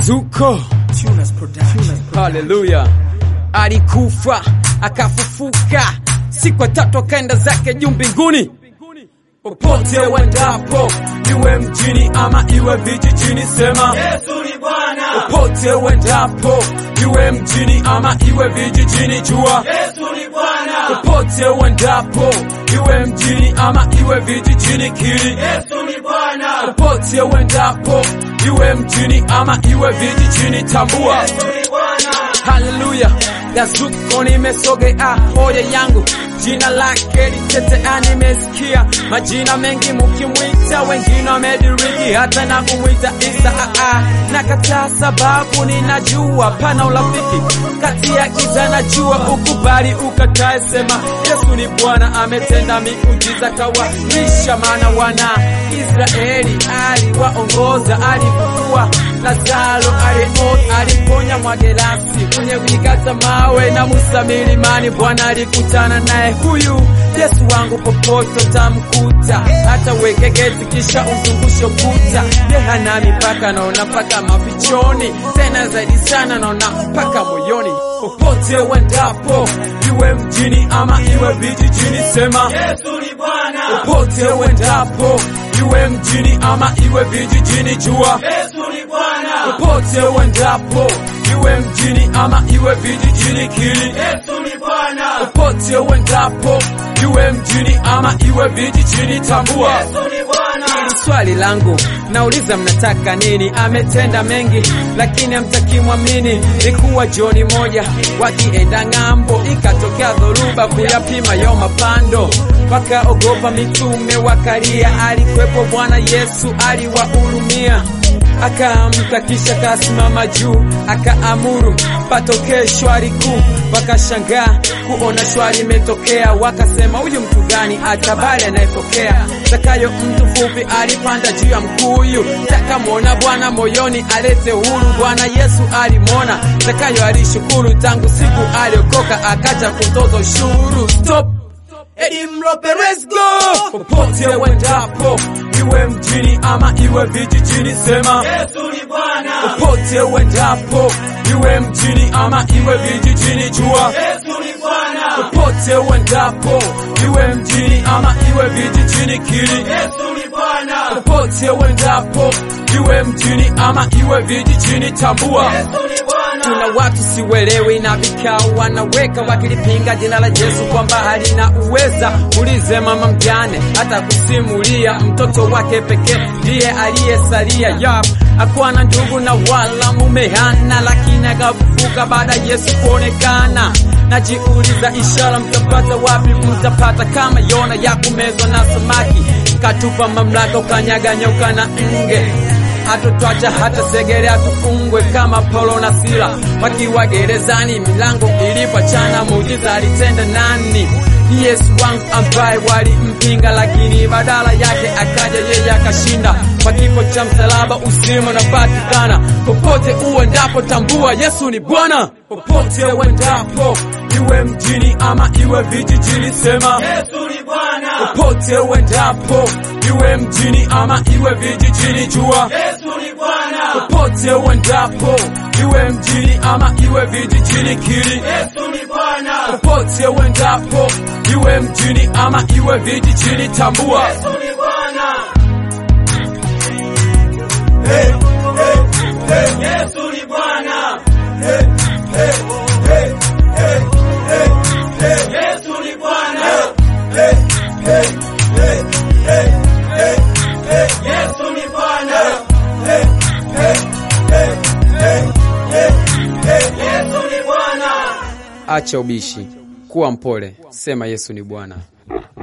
Zuko, haleluya. Alikufa akafufuka, siku ya tatu akaenda zake juu mbinguni. Popote uendapo, iwe mjini ama iwe vijijini, sema Yesu ni Bwana. popote uendapo, iwe mjini ama iwe vijijini, jua Yesu ni Bwana. popote uendapo, iwe mjini ama iwe vijijini, kili Yesu ni Bwana. popote uendapo, iwe mjini ama iwe vijijini, tambua Yesu ni Bwana. Haleluya, Yazuko nimesogea hoya yangu, jina lake litetea. Nimesikia majina mengi mukimwita, wengine wamediriki hata na kumwita Isa. Aa, nakataa sababu ninajua pana urafiki kati ya giza na jua. Ukubali ukatae, sema Yesu ni Bwana, ametenda miujiza kawarisha, maana wana Israeli aliwaongoza, alifufua Lazaro, aliota, aliponya mwagerasi mwenye kuikata mawe na Musa milimani. Bwana alikutana naye, huyu Yesu wangu popote utamkuta, hata weke geti kisha umzungushe ukuta. Ye hana mipaka, naona mpaka mafichoni, tena zaidi sana naona mpaka moyoni. Popote uendapo, iwe mjini ama iwe vijijini, sema Yesu ni Bwana. popote uendapo, iwe mjini ama iwe vijijini, jua Yesu ni Bwana. popote uendapo, iwe mjini ama iwe vijijini, kili Yesu ni Bwana. popote uendapo, iwe mjini ama iwe vijijini, tambua Yesu ni Bwana. Hili swali langu nauliza, mnataka nini? Ametenda mengi, lakini hamtaki mwamini. Likuwa jioni moja wakienda ng'ambo, ikatokea dhoruba kuyapima yo mapando, wakaogopa mitume wakalia. Alikwepo Bwana Yesu aliwahurumia, akaamka kisha kasimama juu, akaamuru patokee shwari kuu. Wakashangaa kuona shwari imetokea, wakasema huyu mtu gani atabali anayepokea? Zakayo mtu fupi alipanda juu ya mkuyu, takamwona Bwana moyoni alete huru. Bwana Yesu alimwona Zakayo, alishukuru tangu siku aliokoka, akaja kutoza ushuru. Stop. Eddie Mrope, let's go! Popote uendapo, iwe mjini ama iwe vijijini, sema Yesu ni Bwana. popote uendapo, iwe mjini ama iwe vijijini, jua Yesu ni Bwana. popote uendapo, iwe mjini ama iwe vijijini, kili Yesu ni Bwana. popote uendapo, iwe mjini ama iwe vijijini, tambua Yesu ni Bwana. kuna watu siwelewi na vikao wanaweka wakilipinga jina la Yesu kwamba halina uweza. Ulize mama mjane, hata kusimulia mtoto wake pekee ndiye aliyesalia. Yap, hakuwa na ndugu na wala mume hana, lakini akafufuka baada ya Yesu kuonekana. Najiuliza, ishara mtapata wapi? Mtapata kama Yona ya kumezwa na samaki, katupa mamlaka, ukanyaga nyoka na nge hatutwacha hata segerea tufungwe kama Paulo na Sila wakiwa gerezani, milango ilipochana, muujiza alitenda nani? Yesu wangu ambaye walimpinga, lakini badala yake akaja yeye akashinda. Kwa kifo cha msalaba uzima unapatikana. Popote uendapo, tambua Yesu ni Bwana. Popote uendapo, iwe mjini ama iwe vijijini, sema Yesu ni Bwana. popote uendapo, iwe mjini ama iwe vijijini, jua Yesu ni Bwana. popote uendapo, iwe mjini ama iwe vijijini, kili Yesu ni Bwana. popote uendapo, iwe mjini ama iwe vijijini, tambua Yesu ni Bwana. Yesu ni Bwana. Yesu ni Bwana. Yesu ni Bwana. Yesu ni Bwana. acha ubishi, kuwa mpole, sema Yesu ni Bwana.